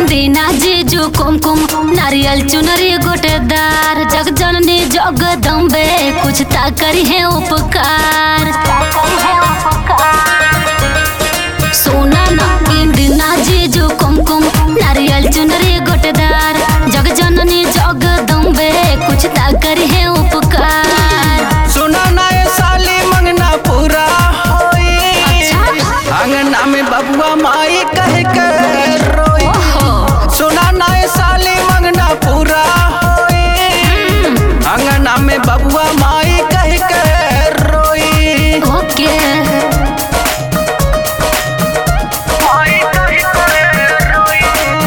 दीना जीजू कुमकुम नारियल चुनरी गोटेदार जग जननी जगदम्बे कुछ ता करी है उपकार सोना ना दीना जीजू कुमकुम नारियल चुनरी गोटेदार जग जननी जगदम्बे कुछ ता करी है उपकार सुना ना ये साली मंगना पूरा होई अच्छा। अंगना में बबुआ माई कह के रोई ओहो सुना ना ये साली मंगना पूरा होई अंगना में बबुआ माई कह के रोई ओके माई कह के रोई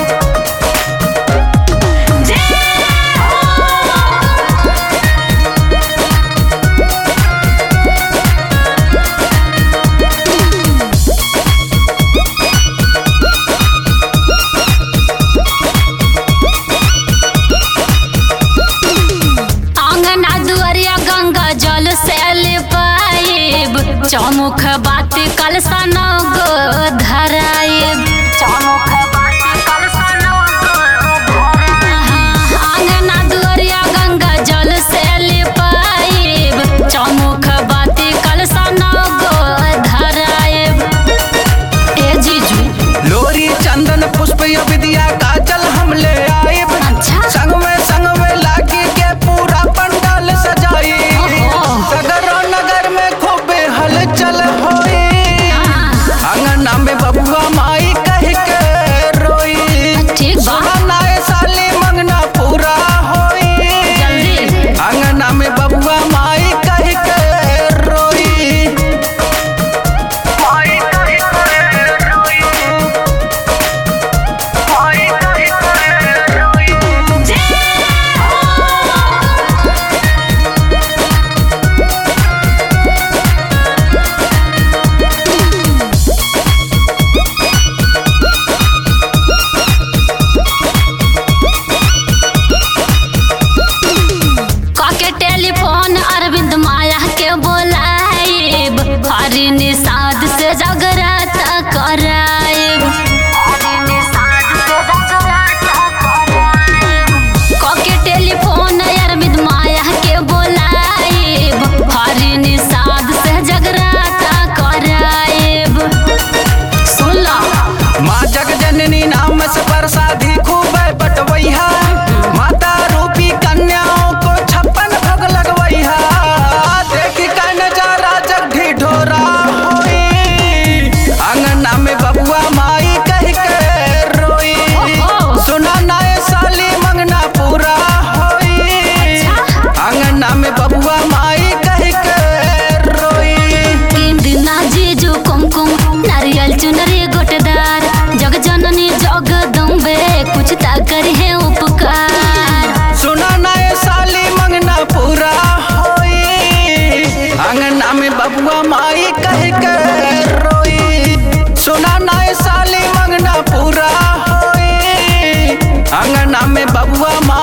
आंगना दुआरिया गंगा जल से पाइब चौमुख बात कल सनग धराइब चौमुख बात कल आंगना दुआरिया गंगा जल से पाइब चौमुख बात कल सनग धराइब ए जीजू लोरी चंदन पुष्प या विद्या काजल हम ले आइब अच्छा संग में संग में लागी के पूरा पंडाल सजाई ओहो। सगरो नगर में खूब हलचल होई अंगना में बबुआ माई कह के रोई ठीक बा सुना ना ये साली मंगना पूरा होई जल्दी अंगना में बबुआ माई कह के रोई माई कह के रोई माई कह के रोई काके टेलीफोन अरविंद माया के बोलाइब हरी निषाद से जगराता कराइब काके टेलीफोन अरविंद माया के बोलाइब हरी निषाद से जगराता कराइब सुन लो माँ जगजननी नाम से प्रसादी खूब बटवैहा माता रूपी कन्याओं को छप्पन भग लगवैहा देखी का नजारा जग ढिढोरा होई अंगना में बबुआ माई कह के रोई ओहो। सुना ना ये साली मंगना पूरा होई अंगना में बबुआ माई कह के रोई दिना जीजू कुमकुम नारियल चुनरी गोटेदार जग जननी जगदम्बे कुछ ता करी है उपकार सुना ना ये साली मंगना पूरा होई अंगना में बबुआ माई कह के रोई सुना ना ये साली मंगना पूरा होई अंगना में बबुआ माई